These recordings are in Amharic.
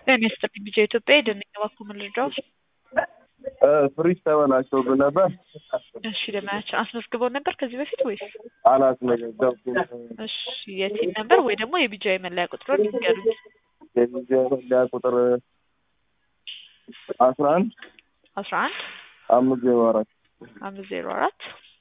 ጤና ይስጥልኝ ቢጫ ኢትዮጵያ የደንኛ ባንኩ መረጃው ፍሪጅ ተበላሽቶብን ነበር። እሺ ደመያችን አስመዝግበው ነበር ከዚህ በፊት ወይስ? አላስመዘገብኩም። እሺ የቲን ነበር ወይ ደግሞ የቢጃ የመለያ ቁጥሩን ይንገሩኝ። የቪዛ መለያ ቁጥር አስራ አንድ አስራ አንድ አምስት ዜሮ አራት አምስት ዜሮ አራት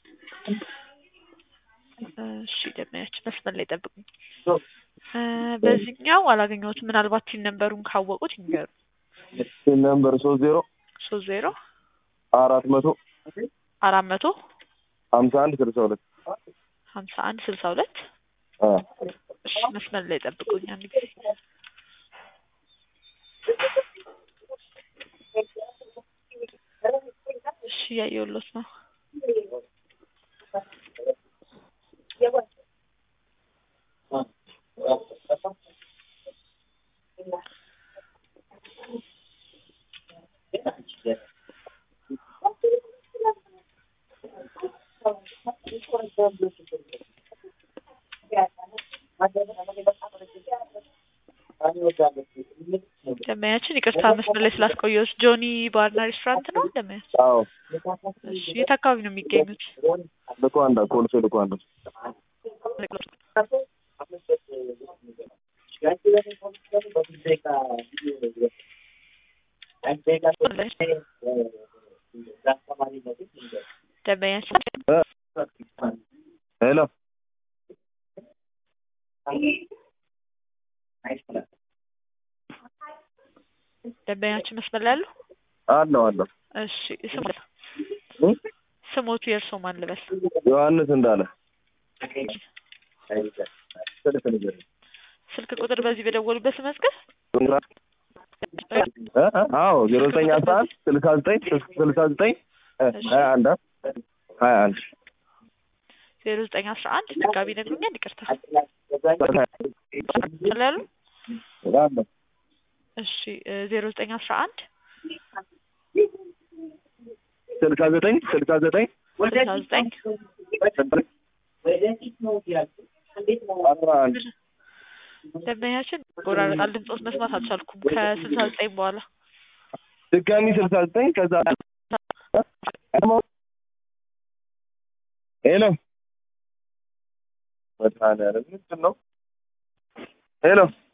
እሺ ደመያችን መስመር ላይ ጠብቁኝ። እ በዚህኛው አላገኘሁትም። ምናልባት ቲን ነንበሩን ካወቁት ይንገሩ። ሲን ነምበር ሶስት ዜሮ ሶስት ዜሮ አራት መቶ አራት መቶ ሀምሳ አንድ ስልሳ ሁለት ሀምሳ አንድ ስልሳ ሁለት አ እሺ መስመር ላይ ጠብቁኝ አንድ ጊዜ እሺ እያየሁሎት ነው። ደመያችን ይቅርታ መስመር ላይ ስላስቆየሁት ጆኒ ባርና ሬስቶራንት ነው ደመያችን? አዎ እሺ የት አካባቢ ነው የሚገኙት? ልኳንዳ ኮልፌ ልኳንዳ ደመያችን ሄሎ ደንበኛችን መስመር ላይ አሉ? አለው አለው እሺ ስሙ ስሞቱ የእርሶ ማን ልበል? ዮሐንስ እንዳለ ስልክ ቁጥር በዚህ በደወሉበት መዝገብ እ? አዎ ዜሮ ዘጠኝ አስራ አንድ ስልሳ ዘጠኝ ስልሳ ዘጠኝ ሀያ አንድ ሀያ አንድ ዜሮ ዘጠኝ አስራ አንድ ድጋቢ ነግሩኛል። ይቅርታ ስላሉ አለው እሺ ዜሮ ዘጠኝ አስራ አንድ ስልሳ ዘጠኝ ስልሳ ዘጠኝ ስልሳ ዘጠኝ አስራ አንድ ደንበኛችን ቆራረጣል። ድምፆት መስማት አልቻልኩም። ከስልሳ ዘጠኝ በኋላ ድጋሚ ስልሳ ዘጠኝ ከዛ ሄሎ መድኃኒዓለም ምንድን ነው ሄሎ